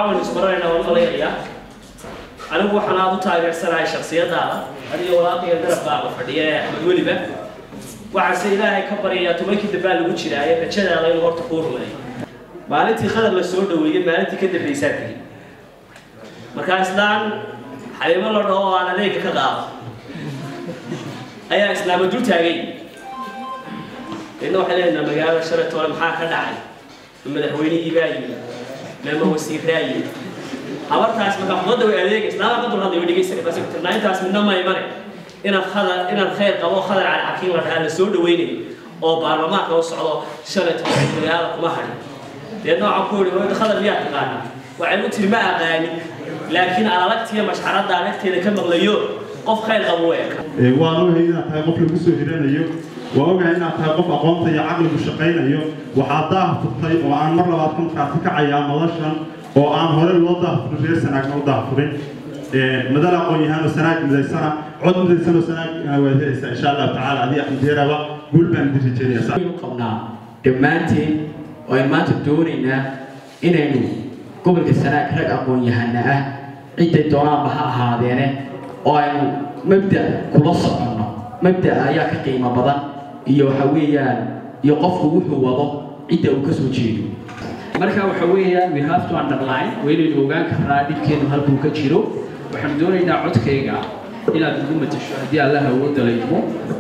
caawin isbaranayna waan malaynayaa anigu waxaan aada u taageersanahay shaksiyadaada adiga walaaqiga garabkaaga fadhiya ee axmed weliba waxaase ilaahay ka baryayaa tobankii dambaa lagu jiraaye rajadaada inuu horta kuu rumeeyo maalintii khadar la soo dhaweeyey maalintii ka dambaysaa tegey markaa islaan xaliimo la dhaho oo aan adeega ka qaado ayaa islaama dul taagay deedna waxay leenaha magaalada shalaytoole maxaa ka dhacay ma madaxweynihii baa yimi meema wasiiraa yimi habartaas markaa khudadda way adeega islaama ka dulhadlay way dhegaysanay basi tirnaa intaas midna ma imane inaan khadar inaan khayr qabo khadar cali xakiim la dhahaa la soo dhaweynayo oo baarlamaanka u socdo shalaytoole magaalada kuma hadhin deedna waxaan ku yidhi wayda khadar miyaa taqaanaa waxay u tiri ma aqaanin laakiin alalagtiya mashxaradda anagteeda ka maqlayo qof khayr qabo u eka waan ogahay inaad tahay qof lagu soo hiranayo waa ogahay inaad tahay qof aqoonta iyo caqligu shaqaynayo waxaad daahfurtay oo aan mar labaad ka markaati kacayaa noloshan oo aan hore loo daahfurin reer sanaagna u daahfurin madal aqoon-yahaan oo sanaag midaysana cod midaysan oo sanaag waad helaysaa insha allahu tacaala adii axmedeeraba guul baan idin rajeynaya u qabnaa dhammaanteen oo aynu maanta doonaynaa inaynu gobolka sanaag rag aqoon-yahana ah cidday doonaanba ha ahaadeene oo aynu mabda kula soconno mabda ayaa ka qiimo badan iyo waxa weeyaan iyo qofku wuxuu wado cidda uu ka soo jeedo marka waxa weeyaan we have to underline waynaynu ogaan karnaa dhibkeenu halkuu ka jiro waxaan doonaynaa codkayga inaad ugu matasho haddii allah awoodda laydmo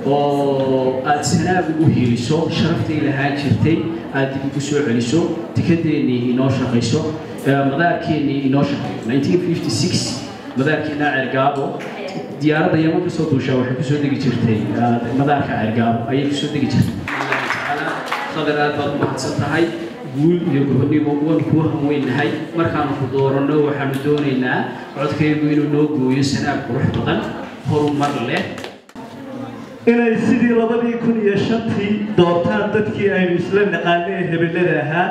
oo aad sanaag ugu hiiliso sharaftii lahaan jirtay aad dib ugu soo celiso tikadeennii inoo shaqayso madaarkeennii inoo shaqeeyo 1956 madaarkeena cergaabo diyaaradda yaman kasoo duushaa waxay kusoo degi jirtay madaarka cergaabo ayay kusoo degi jirtay qadar aad baad umahadsan tahay guul iyo gobonimo waan kuu hanweynahay markaanu ku dooranno waxaanu doonaynaa codkaygu inuu noo gooyo sanaag qurux badan horumar leh inay sidii labadii kun iyo shantii doortaan dadkii aynu isla naqaanay ee hebellada ahaa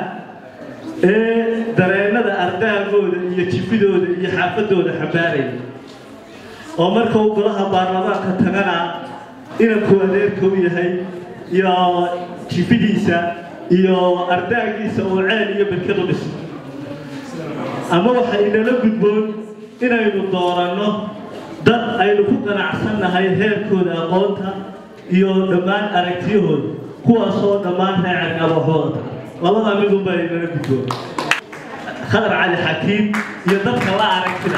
ee dareennada ardaagooda iyo jifidooda iyo xaafadooda xambaaraya oo marka uu golaha baarlamaanka tagana inanku adeerka u yahay iyo jifidiisa iyo ardaagiisa oo ceel iyo berkad u dhiso ama waxa inala gudboon inaynu dooranno dad aynu ku qanacsannahay heerkooda aqoonta iyo dhammaan aragtiyahooda kuwaasoo dhammaan reecerka waxooda labadaa midunbaa inala gudboon khadar cali xakiim iyo dadka la aragtida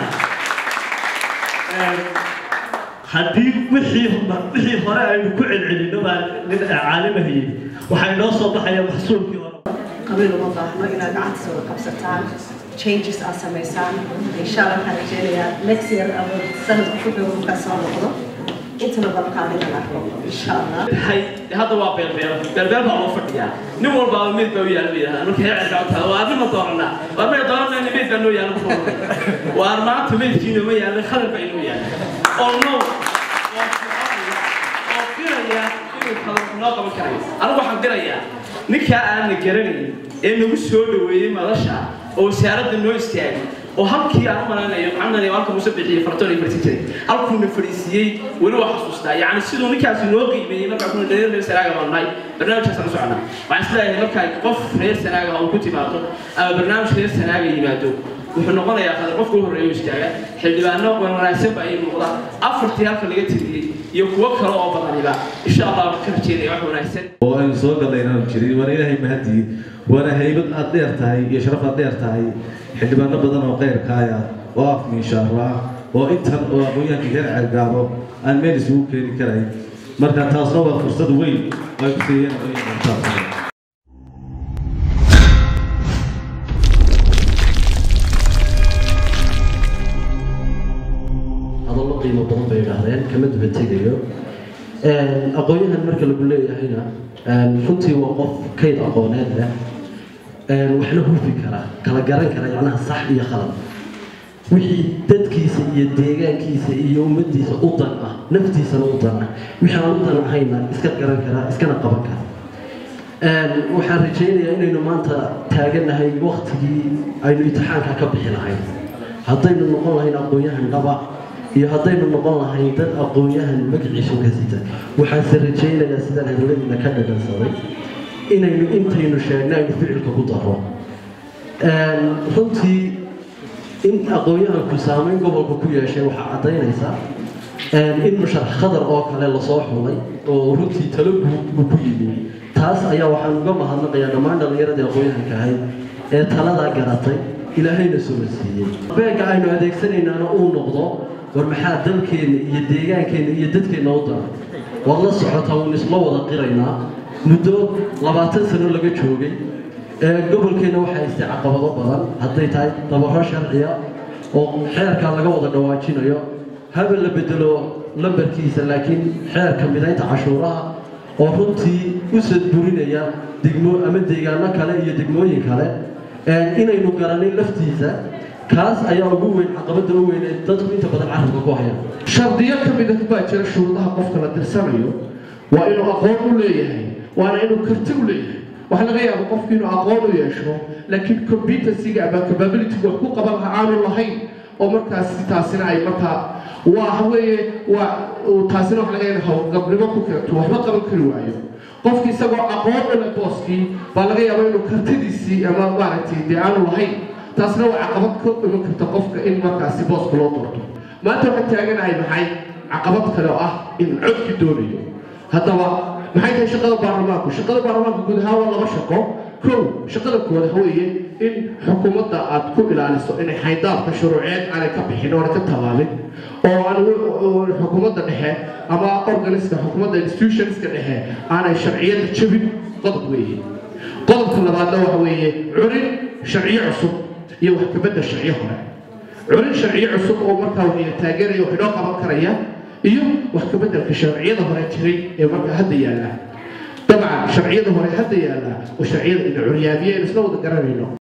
haddii wixii wixii hore aynu ku celcelinno baa nin caalimahayay waxaa inoo soo baxaya maxsuulkii hore qabiil uma baahno inaad gacanta wada qabsataan changes aad samaysaan insha allah waxaan rajeynayaa next year ama sanadka ku dhow markaa soo noqdo intana balqaadina arko insha allah hadda waa beelbeelo beelbeel baa loo fadhiyaa nin walbaaba meyd baa u yaala ba yidhahdaa markay hecerka u tahay waa arrima dooranaa waa may dooranayna meyd baa noo yaala ku waar maanta meydkiina ma yaala khadar baa inoo yaala oo no oo firaya inuu khadar noo qaban karayo anigu waxaan dirayaa ninkaa aanna garanayn ee nagu soo dhaweeyey madasha oo wasaaradda noo istaagay oo halkii aan u malaynayo maxamed halka muuse bixiyey fartoon iyo farti jiray halkuuna fadhiisiiyey weli waa xasuustaa yacni siduu ninkaasi noo qiimeeyey markaa kuna reer reer sanaaga baan nahay barnaamijkaasaan u soconaa waxaan isleeyahay markaa qof reer sanaaga ha uu ku timaado ama barnaamij reer sanaaga yimaado wuxuu noqonayaa qadar qofka u horreeya istaaga xildhibaano wanaagsan baa ii muuqda afartii halka laga tiriyey iyo kuwo kale oo badaniba insha allah ka rajeynaya wax wanaagsan oo aynu soo gallaynaan jirin waana ilaahay mahadii waana haybad aad dheer tahay iyo sharaf aad dheer tahay xildhibaano badan oo qeyrkaaya oo af miishaaro ah oo intan oo aqoonyahankii reer cergaabo aan meel isugu keeni karayn marka taasna waa fursad weyn oo ay ku siiyeen aqoonyahanka hadallo qiimo badan bay idhaahdeen kama duba tegayo aqoon-yahan marka lagu leeyahayna runtii waa qof kayd aqooneed leh waxna hufi kara kala garan kara yacnaha sax iyo khalad wixii dadkiisa iyo deegaankiisa iyo ummaddiisa u dan ah naftiisana u dan ah wixii aan u dan ahayna iska garan kara iskana qaban kara waxaan rajaynayaa inaynu maanta taaganahay waktigii aynu imtixaanka ka bixi lahayn haddaynu noqon lahayn aqoon-yahan dhaba iyo haddaynu noqon lahayn dad aqoon-yahan magaciisu ka sita waxaanse rajaynayaa sidaan hadalladiina ka dhadhansaday inaynu intaynu sheegna aynu ficilka ku daro runtii in aqoon-yahanku saameyn gobolka ku yeeshay waxaa caddaynaysa in musharax khadar oo kale lasoo xulay oo runtii talo guud uu ku yimi taas ayaa waxaan uga mahadnaqayaa dhammaan dhallinyaradii aqoon-yahanka ahayd ee taladaa garatay ilaahayna soo siiyey beega aynu adeegsanaynaana uu noqdo war maxaa dalkeenna iyo deegaankeenna iyo dadkeenna u daran waad la socotaa uun isla wada qiraynaa muddo labaatan sano laga joogay ee gobolkeenna waxaa haystay caqabado badan hadday tahay dabaro sharciya oo xeerkaa laga wada dhawaajinayo habel la bedelo lambarkiisa laakiin xeerka midaynta cashuuraha oo runtii u sadburinaya degmo ama deegaano kale iyo degmooyin kale inaynu garanin laftiisa kaas ayaa ugu weyn caqabada u weyn ee dadku inta badan carabka ku hayaan shardiyo ka mid ah baa jira shuruudaha qofka la dirsanayo waa inuu aqoon u leeyahay waana inuu karti u leeyahay waxaa laga yaaba qofku inuu aqoon u yeesho laakiin competencyga ama capabilityga wax ku qaban laha aanu lahayn oo markaas taasina ay markaa waa weeye waa taasina waxa laga yaaba hawlgabnimo ku keento waxba qaban kari waayo qofki isagoo aqoon u leh booskii baa laga yaaba inuu kartidiisii ama maaragtay dee aanu lahayn taasna waa caqabad ka iman karta qofka in markaasi booska loo doorto maanta waxaan taaganahay maxay caqabad kale oo ah in codki doonayo haddaba maxay tahay shaqada baarlamaanku shaqada baarlamaanku guud ahaan waa laba shaqo kow shaqada koowaad waxa weeye in xukuumadda aad ku ilaaliso inay xaydaabka shuruuceed aanay ka bixin oona ka tallaabin oo aan xukuumadda dhexe ama organiska xukuumadda institutionska dhexe aanay sharciyada jabin qodob weeye qodobka labaadna waxa weeye curin sharciyo cusub iyo wax kabedda sharciyo hore curin sharciyo cusub oo markaa wax taageeraya wax inoo qaban karaya iyo wax kabeddelka sharciyada hore jiray ee markaa hadda yaalla dabcan sharciyada hore hadda yaalla oo sharciyada ina curyaamiye isla wada garanayno